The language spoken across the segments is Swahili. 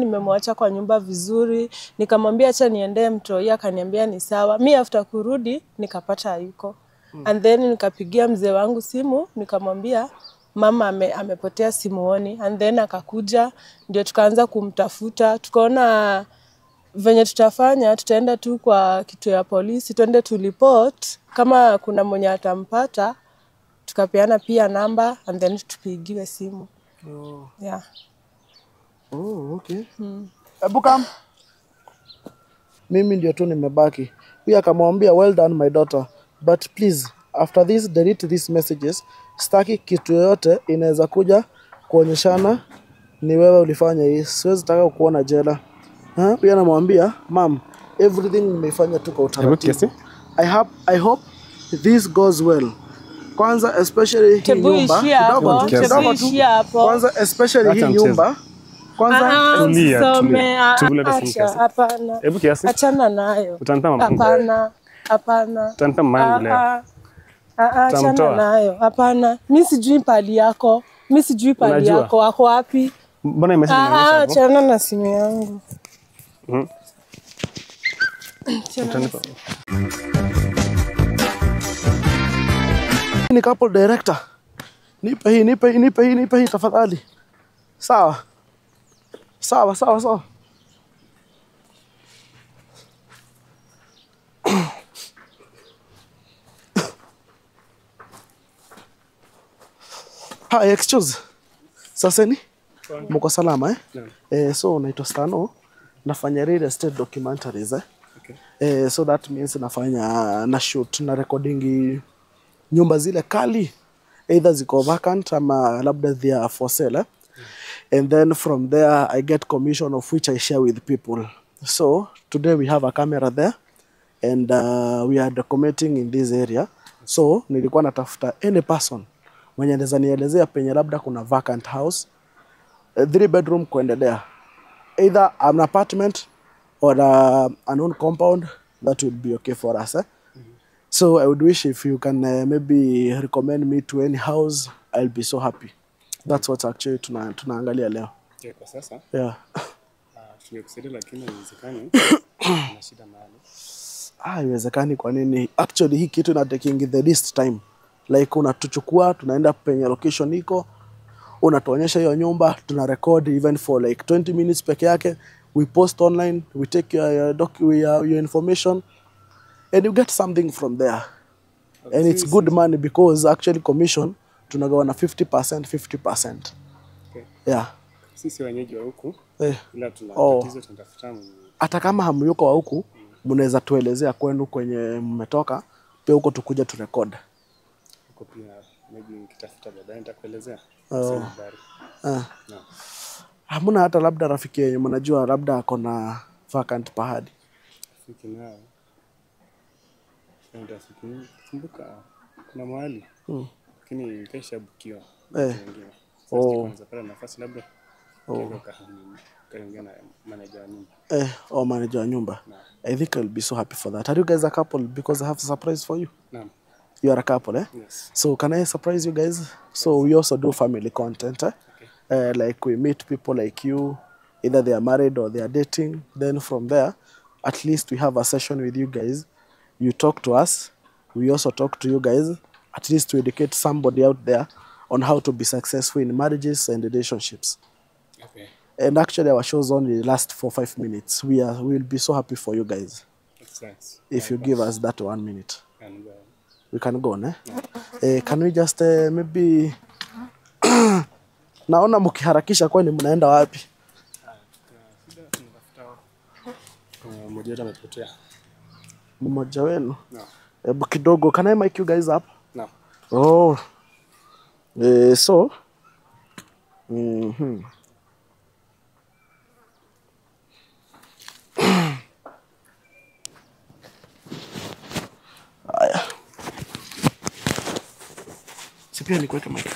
nimemwacha kwa nyumba vizuri, nikamwambia acha niendee mtoi, akaniambia ni sawa. Mi after kurudi nikapata hayuko and then nikapigia mzee wangu simu nikamwambia mama ame, amepotea simuoni, and then akakuja, ndio tukaanza kumtafuta, tukaona venye tutafanya, tutaenda tu kwa kituo ya polisi, twende tulipot kama kuna mwenye atampata, tukapeana pia namba and then tupigiwe simu Oh, yeah. oh okay. Hebu come. Mimi ndio tu nimebaki. Huyu akamwambia well done my daughter but please after this delete these messages. Sitaki kitu yoyote inaweza kuja kuonyeshana ni wewe ulifanya hii. Siwezi taka kuona jela. Ha? Huyu anamwambia mam, everything nimeifanya tu kwa Hebu kiasi. utaratibu. I hope, I hope this goes well. Kwanza especially hii Tebu nyumba ishia hapo, kidogo tu, tebu kidogo tu. ishia hapo. Kwanza especially Acha hii mchezo. nyumba kwanza Ah, Tulia, usisome, tulia. ah, Tulia, hata acha, simu Hapana, Hebu kiasi. achana nayo. Utanitama Hapana, hapana. utanitama mami leo. Ah, ah, ah, achana Utamtoa. nayo. Hapana, mi sijui pali yako, mi sijui pali Unajua? yako, ako wapi? Mbona message Ah, ah, inaonyesha hapo? achana na simu yangu. Mhm. Achana na Utanipa. ni couple director. Nipe hii, nipe hii, nipe hii, nipe hii tafadhali. Sawa. Sawa, sawa, sawa. Hi, excuse. Saseni? Mko salama eh? Naam. Eh, so naitwa Stano. Nafanya real estate documentaries eh. Okay. Eh, so that means nafanya na shoot na recording nyumba zile kali either ziko vacant ama labda they are for sale eh? and then from there I get commission of which I share with people so today we have a camera there and uh, we are documenting in this area so nilikuwa natafuta any person mwenye anaweza nielezea penye labda kuna vacant house uh, three bedroom kuendelea either an apartment or uh, an own compound that would be okay for us eh? So I would wish if you can uh, maybe recommend me to any house, I'll be so happy. That's what actually tuna, tunaangalia leo. Okay, Kwa sasa Yeah. ah, tungekusaidia lakini haiwezekani. Na shida mahali. Ah, haiwezekani kwa nini? Actually hii kitu ina taking the least time. Like unatuchukua tunaenda penye location iko, unatuonyesha hiyo nyumba, tuna record even for like 20 minutes peke yake. We post online, we take your, your, doc, your, your information and you get something from there. And it's good money because actually commission tunagawana 50% 50%. Okay. Yeah. Sisi wenyeji wa huku Eh. ila tuna Oh. tatizo tunatafuta mwenye hata kama hamyuko wa huku mnaweza tuelezea kwenu kwenye mmetoka pia huko tukuja turekod huko pia maybe nikitafuta baadaye nitakuelezea. Oh. Sina habari. ah. Naam. hamna hata labda rafiki yenye mnajua labda ako na vacant pahadi Rafiki nao. Sasa rafiki kumbuka kuna mahali lakini keshabukiwa. Eh. Wengine. Oh. Sasa kwanza pale nafasi labda oh. kaongea na manager wa nyumba. eh, or manager wa nyumba i think i'll be so happy for that are you guys a couple because i have a surprise for you Naam. you are a couple eh Yes. so can i surprise you guys so we also do family content eh? uh, like we meet people like you either they are married or they are dating then from there at least we have a session with you guys you talk to us we also talk to you guys at least to educate somebody out there on how to be successful in marriages and relationships Okay. and actually our shows only last for five minutes we are we will be so happy for you guys Thanks. if you give us that one minute And, uh, we can go ne? Eh, can we just uh, maybe naona mkiharakisha kwani mnaenda wapi kuna mmoja wetu amepotea. mmoja wenu Naam. hebu kidogo can I mic you guys up Naam. oh eh, so mhm haya si pia nikuweke mic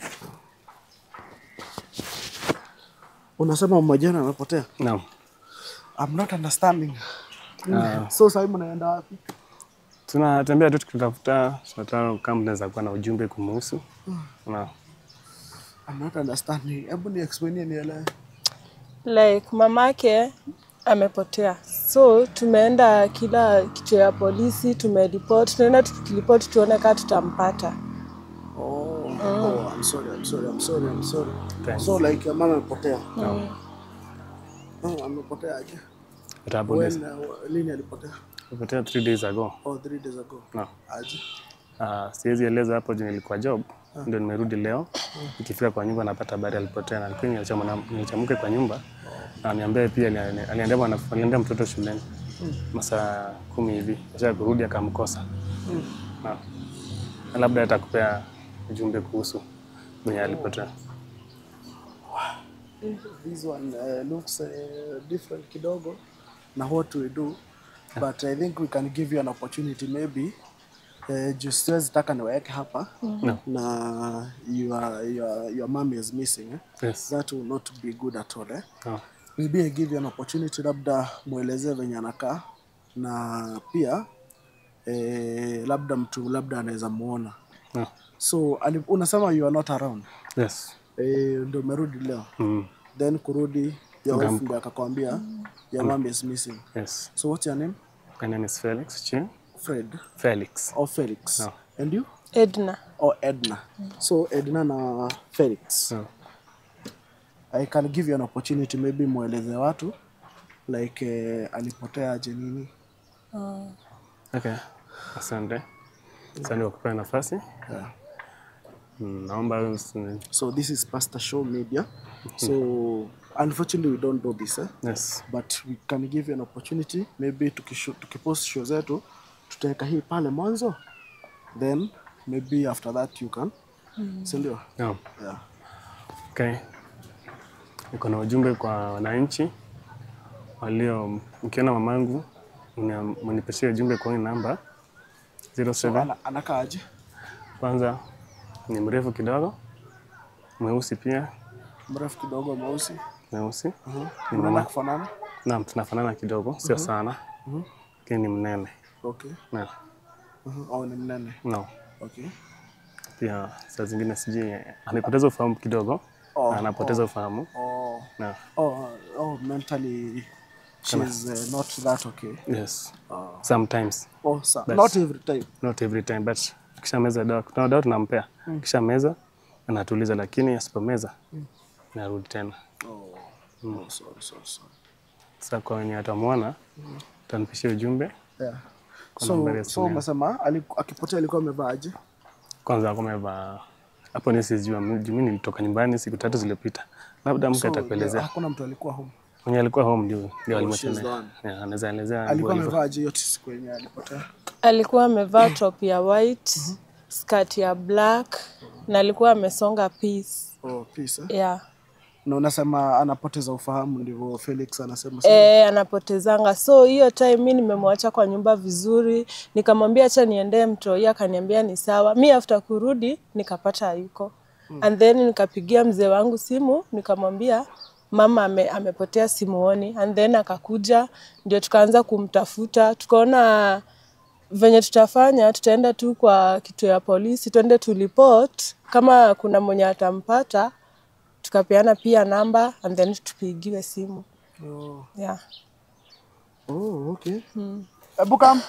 unasema mmoja wenu amepotea Naam. I'm not understanding so sasa mnaenda wapi Tunatembea tu tukitafuta tunataka kama tunaweza kuwa na ujumbe kumuhusu. Na I'm not understanding. Hebu ni explain nielewe. like mamake amepotea so tumeenda kila kituo ya polisi tumeripot tunaenda tukiripot tuone kaa tutampata Oh, oh, I'm sorry, I'm sorry, I'm sorry, I'm sorry. Thanks. So like your mama amepotea. No. Oh, amepotea aje? It happened When uh, lini alipotea? Nipotea three days ago. Oh, three days ago. No. Aje? Uh, siwezi eleza hapo juu nilikuwa job ndio nimerudi leo. Nikifika kwa nyumba napata habari alipotea, na pia nilichamu- nilichamuke kwa nyumba na niambia pia ali- aliendea mwana- aliendea mtoto shuleni masaa kumi hivi, kisha kurudi akamkosa. Na na labda atakupea ujumbe kuhusu mwenye alipotea. This one uh, looks uh, different kidogo na what we do but I think we can give you an opportunity maybe uh, juu siwezi taka niwaeke hapa No. na your, your, your mom is missing eh? Yes. that will not be good at all eh? No. maybe I give you an opportunity labda mwelezee venye anakaa na pia eh, labda mtu labda anaweza muona No. so ali, unasema you are not around Yes. eh, ndio umerudi leo Mm. then kurudi your wife ndio akakwambia your mom is missing Yes. so what's your name My name is Felix Chi. Fred Felix. or Felix No. and you edna or Edna so Edna na Felix No. I can give you an opportunity maybe mweleze watu like eh, alipotea aje nini Okay. Asante. Asante kwa kupea nafasi. yeah. Mm, Naomba usi- So this is Pastor Show Media. So unfortunately we don't do this eh? Yes. but we can give you an opportunity maybe tukisho- tukipost show zetu tutaweka hii pale mwanzo then maybe after that you can si ndio? No. Yeah. Okay. Niko na ujumbe kwa wananchi walio, mkiona mamangu mnia- mnipeshie ujumbe kwa hii namba 07. Ana, anakaa aje? Kwanza ni mrefu kidogo, mweusi pia, Mrefu kidogo, mweusi. mweusi. Uh-huh. Ni Mnaona mama. kufanana? Naam, tunafanana kidogo, sio sana, lakini ni mnene. Okay. Na, Uh-huh. Oh, ni mnene. no. Okay. Pia saa zingine sijui amepoteza ufahamu kidogo, Oh, anapoteza ufahamu Oh, na oh, oh mentally she's uh, not that okay. yes, sometimes Oh, sa- That's- not every time. not every time but kisha meza dawa kuna dawa tunampea kisha meza anatuliza lakini asipomeza narudi tena Oh, oh sorry, sorry, sorry. sasa kwa wenye atamwona tanipishia ujumbe Yeah. nambari ya So, simu so yangu. umesema aliku- akipotea alikuwa amevaa aje? kwanza ako amevaa hapo ni sijua mimi nilitoka nyumbani siku tatu zilizopita labda mke So, atakuelezea hakuna mtu alikuwa home. mwenye alikuwa home ndio ndio she's the alimwachana one. yeah, anaweza elezea Alikuwa hivyo hivyo. amevaa aje hiyo siku yenye alipotea? alikuwa amevaa top ya white skirt ya black na alikuwa amesonga piece Oh, peace, eh? yeah. Na unasema anapoteza ufahamu ndivyo Felix anasema. si? E, anapotezanga so hiyo time mi nimemwacha kwa nyumba vizuri nikamwambia acha niendee mtoi akaniambia ni sawa mi after kurudi nikapata hayuko and then nikapigia mzee wangu simu nikamwambia mama ame, amepotea simuoni and then akakuja ndio tukaanza kumtafuta tukaona venye tutafanya tutaenda tu kwa kituo ya polisi tuende tulipot kama kuna mwenye atampata tukapeana pia namba and then tupigiwe simu Oh, yeah. oh okay. Hebu come.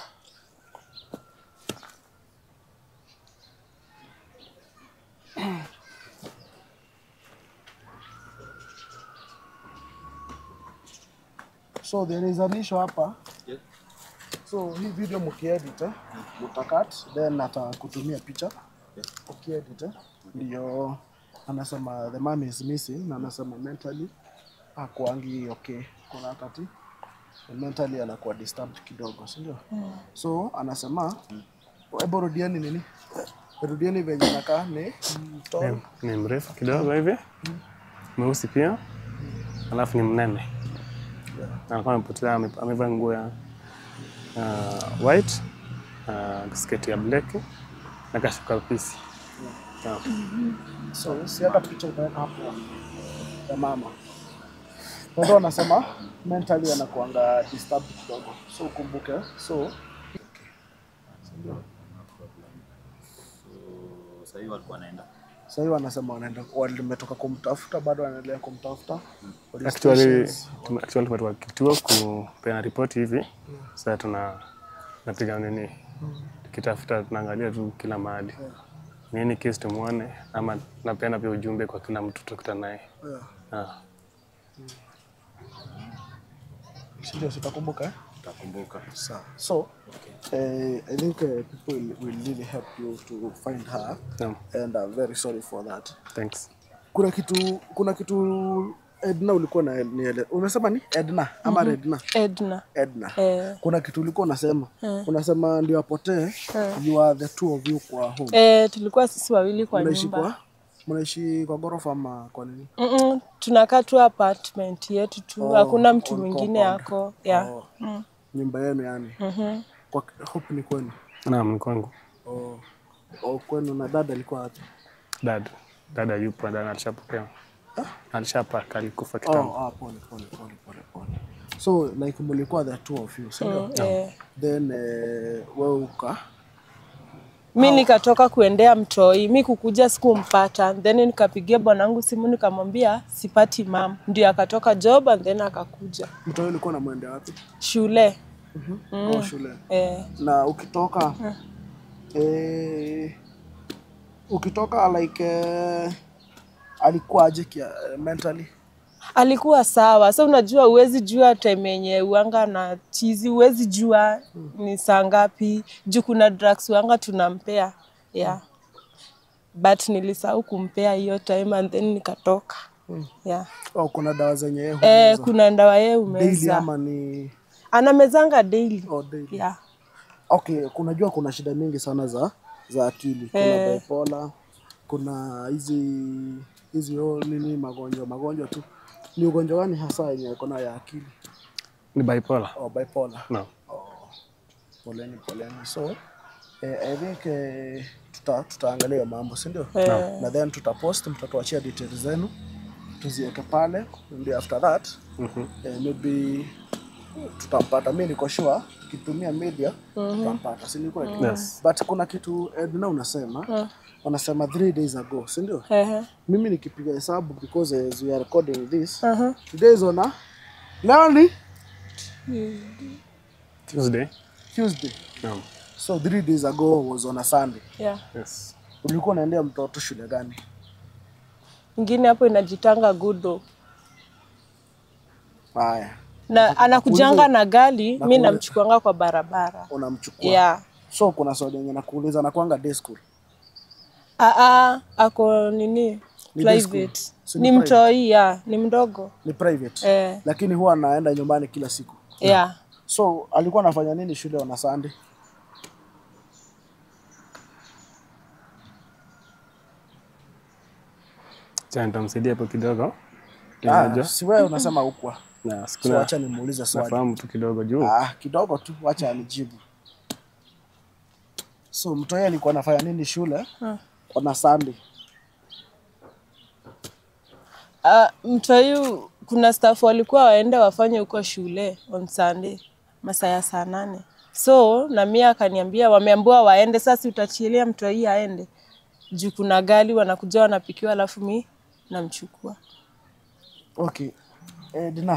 So there is an issue hapa. So hii video mkiedit eh, mtakat then atakutumia picha. Ukiedit eh, ndio anasema the mom is missing na anasema mentally hakuangi okay. Kuna wakati mentally anakuwa disturbed kidogo, si ndio? So anasema hebu rudieni nini, rudieni venye anakaa ni mtoro. ni mrefu kidogo hivi mweusi pia alafu ni mnene Na alikuwa amepotea ame- amevaa nguo ya uh, white uh, sketi ya black na kashuka pisi yeah. So si hata picha utaweka hapo ya mama. Kwa hivyo anasema mentally anakuanga disturbed kidogo, so ukumbuke. So sasa hivi walikuwa wanaenda Sasa hivi wanasema wanaenda walimetoka kumtafuta bado wanaendelea kumtafuta. Police Actually, stations. tume- actually tumetoka kituo kupeana ripoti hivi. Sasa tuna napiga nini, tukitafuta tunaangalia tu kila mahali nini kesi tumuone, ama napeana pia ujumbe kwa kila mtu tukutana naye. Yeah. Ah, Si ndio sitakumbuka eh? Takumbuka. Sawa. So, eh, I think uh, people will, will really help you to find her Naam, and I'm very sorry for that. thanks. Kuna kitu kuna kitu Edna ulikuwa na niele. Umesema ni Edna ama Redna? Edna. Edna. Eh, Kuna kitu ulikuwa unasema. Unasema ndio apotee. You are the two of you kwa home. eh, tulikuwa sisi wawili kwa Mnaishi nyumba. kwa mnaishi kwa ghorofa ama kwa nini? Mm-mm, tunakaa tu apartment yetu tu, hakuna mtu on mwingine compound. yako yeah. Oh. Nyumba yenu yani. Kwa hope ni kwenu. Naam, ni kwangu. Oh. Oh, kwenu na dada alikuwa wapi? Dad, dada yupo, dada alishapokea. Alishapaka, alikufa kitambo. Oh, ah, pole pole pole pole pole. So like mlikuwa the two of you, si ndio? Eh, Then eh, wewe uka mi nikatoka kuendea mtoi, mi kukuja sikumpata, then nikapigia bwanangu simu nikamwambia sipati mam, ndio akatoka job and then akakuja mtoi ulikuwa unamwendea wapi? shule Oh, shule. eh, Na ukitoka eh, ukitoka like eh, alikuwa aje kia mentally? alikuwa sawa. So unajua, huwezi jua time yenye uanga na chizi, huwezi jua ni saa ngapi juu kuna drugs uanga tunampea yeah. But nilisahau kumpea hiyo time and then nikatoka yeah. Oh, kuna dawa zenye yeye Eh, humeza. kuna ndawa yeye daily umeza, ama ni anamezanga daily oh, daily. yeah. Okay, kunajua kuna shida mingi sana za za akili. Kuna Eh. bipolar, kuna hizi hizi oh, nini magonjwa magonjwa tu. Ni ugonjwa gani hasa yenye iko nayo ya akili? Ni bipolar. Oh, bipolar. No. Poleni poleni. So eh, I think eh, tuta tutaangalia hiyo mambo, si ndio? Eh. Na then tutapost, mtatuachia details zenu tuziweke pale, ndio after that eh, maybe tutampata. Mimi niko sure kitumia media tutampata, si ni kweli? Yes. But kuna kitu Edna unasema wanasema three days ago, si ndio? Ehe. Mimi nikipiga hesabu because as we are recording this Aha. today is on a leo ni Tuesday. Tuesday. Naam. So three days ago was on a Sunday. Yeah. Yes. Ulikuwa unaendea mtoto shule gani? Ingine hapo inajitanga Gudo Haya, na anakujanga na gari, mi Nakuuliza. namchukuanga kwa barabara unamchukua. yeah. So kuna swali yenye nakuuliza nakwanga day school. Aa, ako nini Ni day private school. Si ni ni private? mtoi ya ni mdogo Ni private. eh, Lakini huwa anaenda nyumbani kila siku. yeah. So alikuwa anafanya nini shule on a Sunday? Cha nitamsaidia hapo kidogo. Ah, Unajua? si wewe unasema ukwa. Na So sikuna acha nimuulize swali. nafahamu tu kidogo juu. Ah, kidogo tu, wacha anijibu. So mtoi alikuwa anafanya nini shule on a Sunday? Uh, mtoi kuna staff walikuwa waende wafanye huko shule on Sunday masaa ya saa nane so na mimi akaniambia wameambiwa waende sasa utachilia mtoi aende juu kuna gari wanakuja wanapikiwa alafu mi namchukua Okay. Eh, Dina.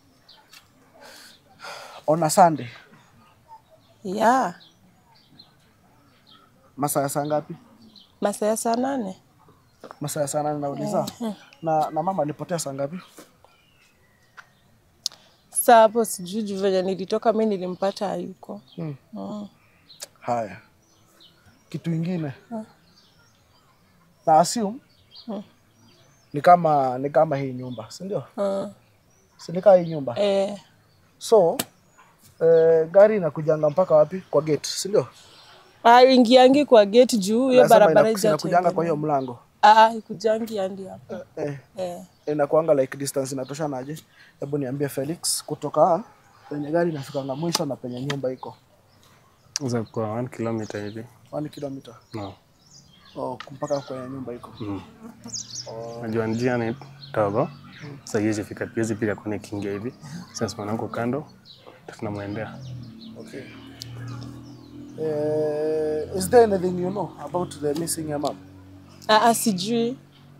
On a Sunday, yeah. masaa ya saa ngapi? masaa ya saa nane Masaa ya saa nane nauliza. Na, na mama alipotea saa ngapi? Sasa hapo sijui juu venye nilitoka mi nilimpata hayuko. Hmm. Mm. Haya, kitu ingine na assume ni kama ni kama hii nyumba, si ndio? Mm. Si ni kama hii nyumba Eh, so eh, gari inakujanga mpaka wapi? Kwa gate, si ndio? ah, ingiangi kwa gate juu hiyo Nasema barabara inaku- inakujanga kwa hiyo ijatengenezwa. mlango Ah, ikujangi hadi hapo. eh, Eh. inakuanga like distance inatoshanaje? Hebu niambie Felix, kutoka penye gari inafikanga mwisho na penye nyumba iko Za kwa 1 kilometer hivi. 1 kilomita No. oh, mpaka kwenye nyumba iko Mm. Najua njia ni dogo. Sasa hizi fika hizi piga kwenye kingia hivi. Sasa mwanangu kando tunamwendea. Okay. Uh, is there anything you know about the missing your mom? Aa, sijui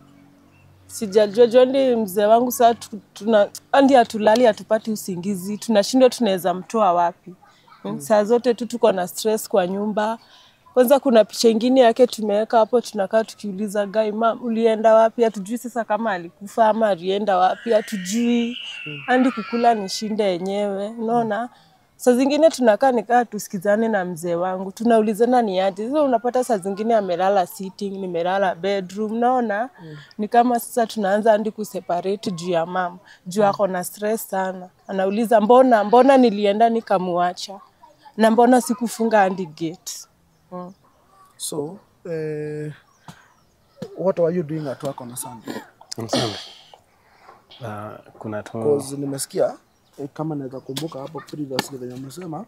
sijajua jondi mzee wangu saa tu- tuna andi hatulali hatupati usingizi tunashindwa tunaweza mtoa wapi mm. saa zote tu tuko na stress kwa nyumba kwanza kuna picha ingine yake tumeweka hapo tunakaa tukiuliza gai mam ulienda wapi hatujui sasa kama alikufa ama alienda wapi hatujui andi kukula ni shinda yenyewe unaona saa zingine tunakaa nikaa tusikizane na mzee wangu tunaulizana ni aje sasa unapata saa zingine amelala sitting nimelala bedroom naona mm. ni kama sasa tunaanza andi kuseparate juu ya mama juu ako na stress sana anauliza mbona mbona nilienda nikamuacha na mbona sikufunga andi gate mm. So, eh, what were you doing at work on a Sunday? On Sunday. Uh, kuna tu Because nimesikia eh, kama naweza kumbuka hapo previously venye umesema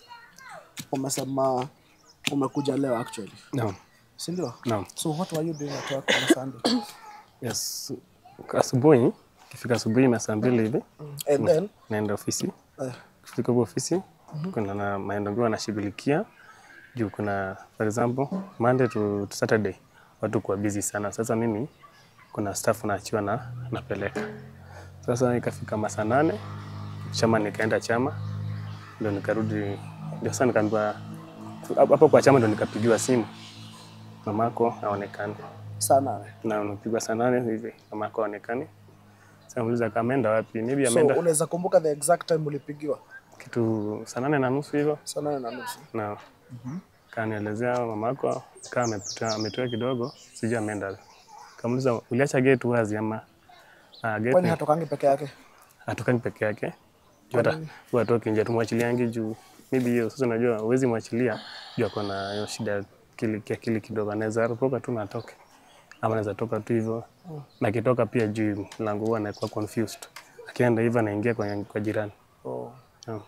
umesema umekuja leo actually, no. si ndio? No. So what were you doing at work on a Sunday? Yes. Asubuhi ikifika asubuhi na saa mbili hivi And then naenda ofisi. eh, Kufika huko ofisi kuna na maendeleo wanashughulikia juu kuna for example Monday to, to Saturday watu kuwa busy sana. Sasa mimi kuna staff naachiwa na napeleka. Sasa ikafika masaa nane chama nikaenda chama ndio nikarudi ndio sasa nikaambiwa hapo kwa chama ndio nikapigiwa simu mamako aonekane saa nane. na unapigwa saa nane hivi mamako aonekane. Sasa muuliza kama ameenda wapi? Maybe So ameenda unaweza kumbuka the exact time ulipigiwa? kitu saa nane na nusu hivyo Saa nane na nusu. na kanielezea mamako kama amepotea ametoka kidogo, sijui ameenda. Kamuuliza uliacha gate wazi ama ah, gate Kwani hatokangi peke yake? hatokani peke yake juu hata huwa atoki nje, tumwachiliangi juu maybe hiyo sasa. Unajua huwezi mwachilia juu ako na hiyo shida ya akili kiakili kidogo, anaweza ropoka tu na atoke, ama anaweza toka tu hivyo na akitoka pia juu mlango huwa anakuwa confused, akienda hivyo anaingia kwa, kwa jirani Oh. yeah.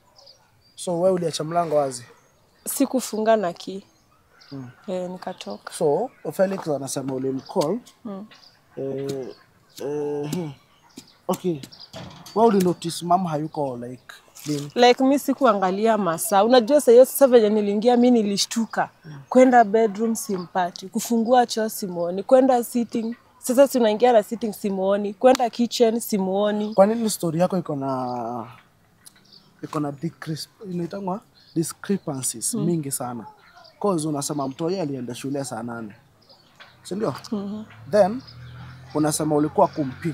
So wewe uliacha mlango wazi? sikufunga na ki mm. e, nikatoka So Felix anasema ulimcall mm. eh, eh, hmm. Okay, wewe ulinotice mama hayuko like lini? like mi sikuangalia masaa unajua saa hiyo sasa venye niliingia mi nilishtuka kwenda bedroom simpati kufungua choo simuoni kwenda sitting sasa si unaingia na sitting simuoni kwenda kitchen simuoni Kwa nini story yako iko na iko na decrease inaitangwa discrepancies mingi sana? Cause unasema mtoi alienda shule saa nane, si ndio? Then unasema ulikuwa kumpik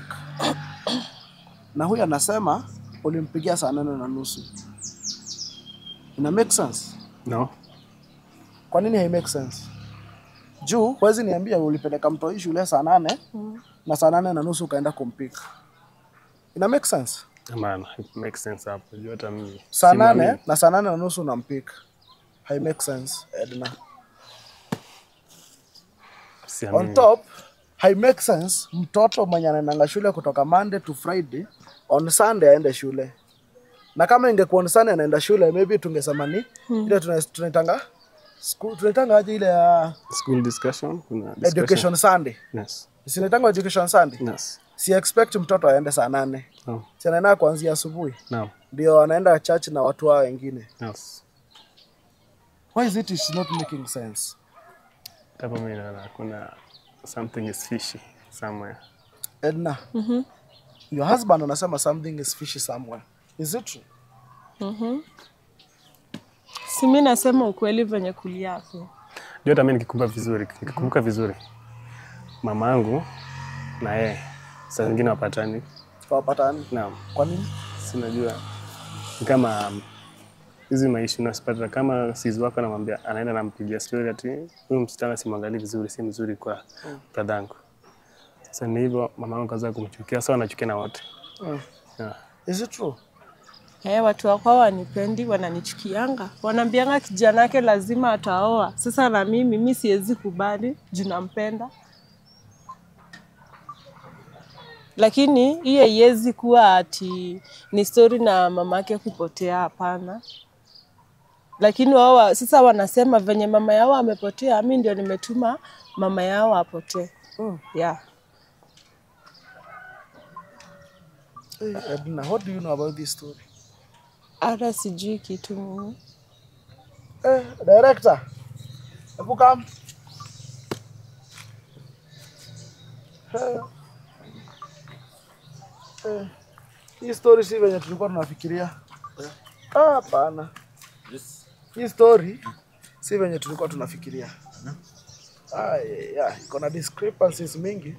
na huyu anasema ulimpigia saa nane na nusu. Ina make sense? No, Kwa nini hai make sense? Juu huwezi niambia ulipeleka mtoi shule saa nane na saa nane na nusu ukaenda kumpik. Ina make sense? ama it makes sense hapo juu hata mimi saa simwamini. nane na saa nane na nusu unampik hai make sense Edna. Siamini. On top hai make sense mtoto mwenye anaendanga shule kutoka Monday to Friday on Sunday aende shule, na kama ingekuwa on Sunday anaenda shule maybe tungesema ni ile tuna- tunaitanga school- tunaitanga aje ile ya school discussion kuna discussion. education Sunday, Yes. sinaitanga education Sunday. Yes. Si expect mtoto aende saa nane, No. si anaenda kuanzia asubuhi No. ndio anaenda church na watu wao wengine. Yes. Why is it is not making sense? Hapo mimi naona kuna something is fishy somewhere. Edna, your husband anasema something is fishy somewhere. Is it true? si mi nasema ukweli venye kuliapo Ndio hata mimi nikikumbuka vizuri, nikikumbuka vizuri mama yangu na yeye saa zingine wapatani. Hawapatani. Naam. Kwa nini? Sinajua ni kama um, hizi maisha unasipata kama sizi wako anamwambia anaenda nampigia story ati huyu msichana simwangalii vizuri, si mzuri kwa bradhangu. Sasa ni hivyo mama yangu kaza kumchukia, sawa anachukia na wote. Mm. Yeah. Is it true? Eh, watu wakwao wanipendi, wananichukianga, wanaambianga kijana yake lazima ataoa. Sasa na mimi mi siwezi kubali juu nampenda, lakini hiyo haiwezi kuwa ati ni stori na mamake kupotea. Hapana, lakini wao wa- sasa wanasema venye mama yao amepotea, mi ndio nimetuma mama yao apotee. Mm. Yeah. Hey, Edna, what do you know about this story? Hata sijui kitu mimi. Eh, director. Hebu come. Eh. Eh. Hii story si venye tulikuwa tunafikiria. Ah, Hapana. Hii story si venye tulikuwa tunafikiria. Ah, yeah, iko na discrepancies mingi.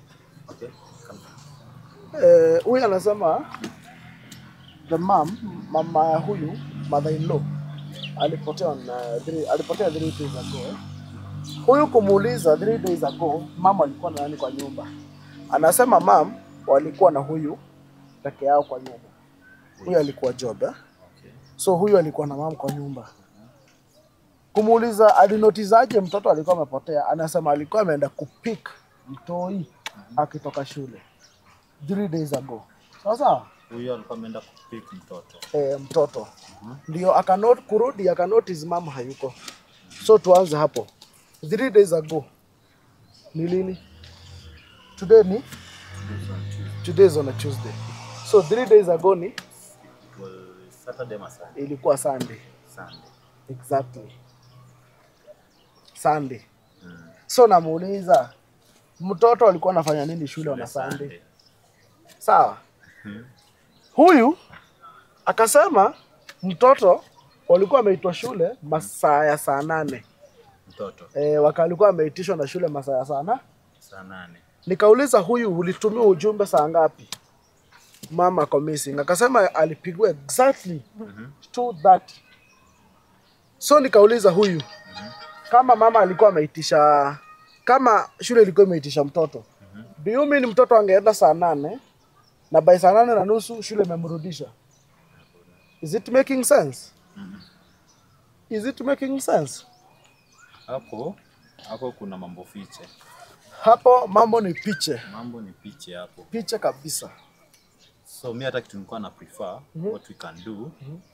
Eh, huyu anasema the mom, mama ya huyu mother in law alipotea on, uh, three, alipotea three days ago. Huyu kumuuliza three days ago mama alikuwa na nani kwa nyumba, anasema mam walikuwa na huyu peke yao kwa nyumba. Huyu alikuwa job eh? So huyu alikuwa na mam kwa nyumba. Kumuuliza alinotizaje mtoto alikuwa amepotea, anasema alikuwa ameenda kupik mtoi akitoka shule three days ago. Sawa sawa Huyo alikuwa ameenda kupik mtoto. eh, mtoto ndio akanot kurudi akanotice mama hayuko. So tuanze hapo, three days ago ni lini? Today ni today is on a Tuesday, so three days ago ni Well, Saturday ama Sunday? ilikuwa Sunday Sunday. exactly Sunday. So namuuliza mtoto alikuwa anafanya nini shule on a Sunday? Sawa. Huyu akasema mtoto walikuwa wameitwa shule masaa ya saa nane. Mtoto E, wakalikuwa wameitishwa na shule masaa ya saa na saa nane. nikauliza huyu ulitumia ujumbe saa ngapi? Mama ako missing. Akasema alipigwa exactly 2:30. So nikauliza huyu kama mama alikuwa ameitisha kama shule ilikuwa imeitisha mtoto do you mean mtoto angeenda saa nane na by saa nane na nusu shule imemrudisha? Is it making sense? Is it making sense? Hapo hapo kuna mambo fiche, Hapo mambo ni piche, mambo ni piche hapo. piche kabisa. So mi hata kitu nilikuwa na prefer what we can do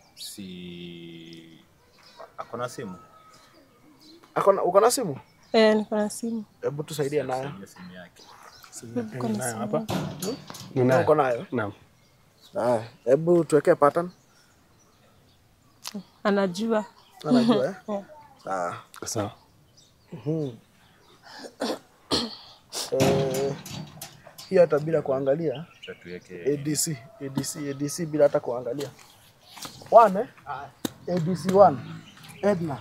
si akona simu Akona, uko na simu? Eh, niko na simu. Hebu tusaidie nayo. hiyo simu yake. Ninayo hapa. Uko Ninayo. nayo? Naam. Haya, hebu tuwekee pattern. Anajua. Anajua eh? Yeah. Sawa. Sawa. Eh, hiyo hata bila kuangalia Acha tuweke ADC, ADC, ADC bila hata kuangalia. One eh? ADC one. Edna.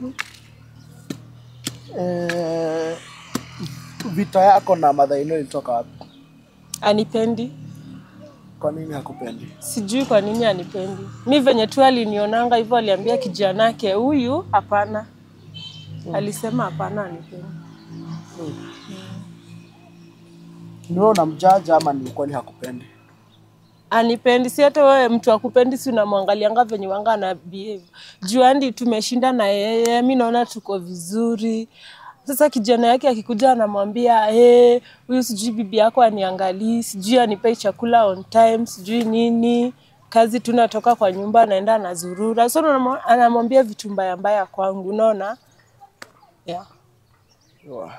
Eh, vita yako na mother in law ilitoka wapi? Anipendi. Kwa nini hakupendi? Sijui kwa nini anipendi. Mi venye tu alinionanga hivyo, aliambia kijanake huyu hapana. Alisema hapana, anipendi. Ni wewe unamjaja ama ni kweli hakupendi? anipendi si hata wewe mtu akupendi si unamwangalianga venye wanga ana behave juu andi tumeshinda na yeye mi naona tuko vizuri sasa kijana yake akikuja anamwambia "Eh, huyu sijui bibi yako aniangalii sijui anipei chakula on time sijui nini kazi tunatoka kwa nyumba anaenda anazurura so unamwa- anamwambia vitu mbaya mbaya kwangu unaona yeah. Wow.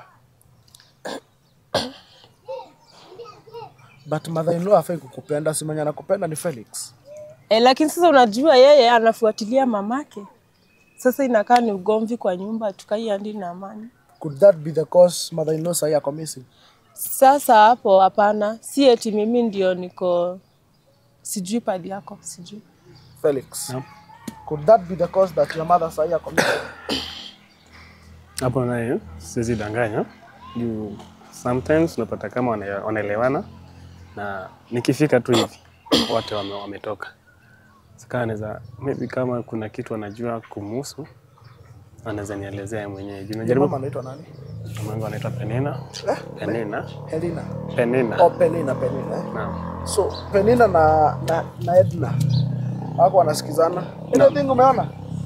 But mother in law hafai kukupenda, si mwenye anakupenda ni Felix. E, lakini sasa unajua yeye anafuatilia mamake sasa inakaa ni ugomvi kwa nyumba tukai andi na amani Could that be the cause mother in law sahi ako missing? Sasa hapo hapana, si eti mimi ndio niko sijui padi yako sijui. Felix. Could that be the cause that your mother sahi ako missing? hapo naye siwezi danganya juu sometimes unapata kama wana- wanaelewana na nikifika tu hivi wote wame, wametoka Saka anaweza maybe kama kuna kitu anajua kumuhusu anaweza nielezea yeye mwenyewe juu Your najaribu mama anaitwa nani? mama yangu anaitwa Penina Penina Helena. Penina Oh, Penina, Penina. Eh? naam So Penina na, na, na Edna wako wanasikizana. Ile thing umeona?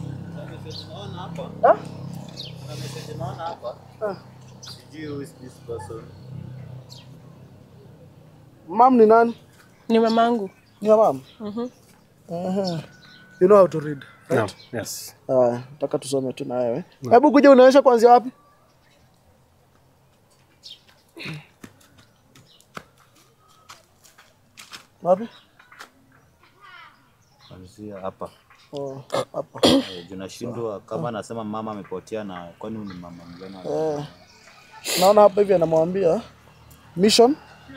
Eh? Ah. Sijui who is this person. Mam ni nani? Ni mamangu. Ni ya mam? Mhm. Mhm. You know how to read. naam yes Haya, nataka tusome tu na wewe. Hebu kuja unaonyesha kuanzia wapi? Wapi? Kuanzia hapa. Oh, hapa. Eh, juu nashindwa kama anasema mama amepotea na kwani huyu ni mama mgani? Eh, naona hapa hivi anamwambia mission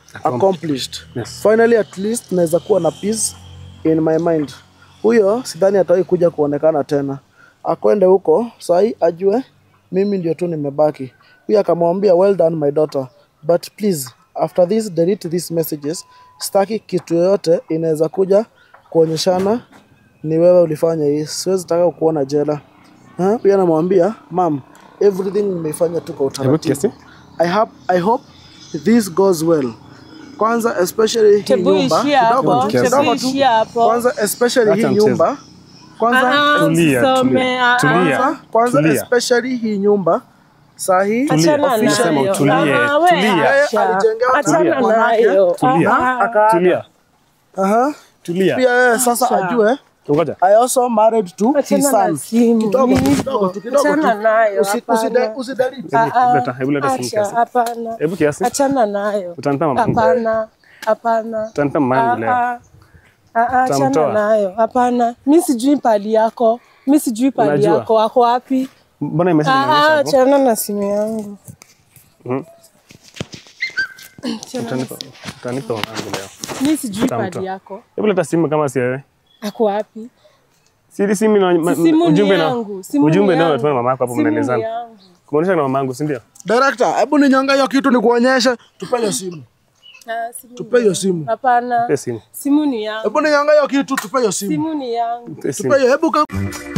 accomplished Yes. finally at least naweza kuwa na peace in my mind huyo sidhani atawahi kuja kuonekana tena akwende huko sahi ajue mimi ndio tu nimebaki huyo akamwambia well done my daughter but please after this delete these messages staki kitu yoyote inaweza kuja kuonyeshana ni wewe ulifanya hii siwezi taka kuona jela Ha? huyo anamwambia mam everything nimeifanya tu kwa Hebu utaratibu kiasi. I hope, I hope this goes well. Kwanza especially hii Tebu nyumba ishia kidogo hapo, tu, tebu kidogo tu. ishia hapo. Kwanza especially Acha hii mchezo. nyumba kwanza Ah, Tulia, usisome, tulia, ah, ah. tulia. kwanza, kwanza Tulia. especially hii nyumba sahi Achana Official nayo. utulie, Ah, we tulia. acha. Yeye alijengewa na Achana bwanake. nayo. Tulia. Ah, Tulia. Aha. Tulia. Pia yeye sasa Acha. ajue Ngoja. I also married to Achana his na son. simu, Kidogo tu, hivyo. kidogo tu, kidogo Achana tu. nayo, Usi- hapana. usida- usidelete. ah, Hebu leta, hebu leta simu acha, kiasi. hapana. Hebu kiasi. Achana nayo. Utanipa mamangu. Hapana. Hapana. Utanipa mamangu leo. Ah, ah, ah, Achana Utamtoa. nayo. Hapana. Mi sijui pali yako. Mi sijui pali Unajua? yako. Ako wapi? Mbona hii message Ah, inaonyesha ah, hapo? Achana na simu yangu. Mhm. Achana na Utanipa utanipa mamangu leo. Mi sijui Utamtoa. pali yako. Hebu leta simu kama si wewe. Ako wapi? Si simu ina ma- Si simu ni ujumbe na yangu. Simu ni ujumbe ndio yangu. unatuma mamako hapo Simu ni mnaelezana. yangu. Kumaanisha na mamangu, si ndio? Director, hebu ninyonga hiyo kitu nikuonyeshe. Tupe hiyo simu. Ah, simu Tupe ni hiyo yangu. simu. Hapana. Pe simu. Simu ni yangu. Hebu ninyonga hiyo kitu, tupe hiyo simu. Simu ni yangu. Pe simu. Tupe hiyo, hebu ka-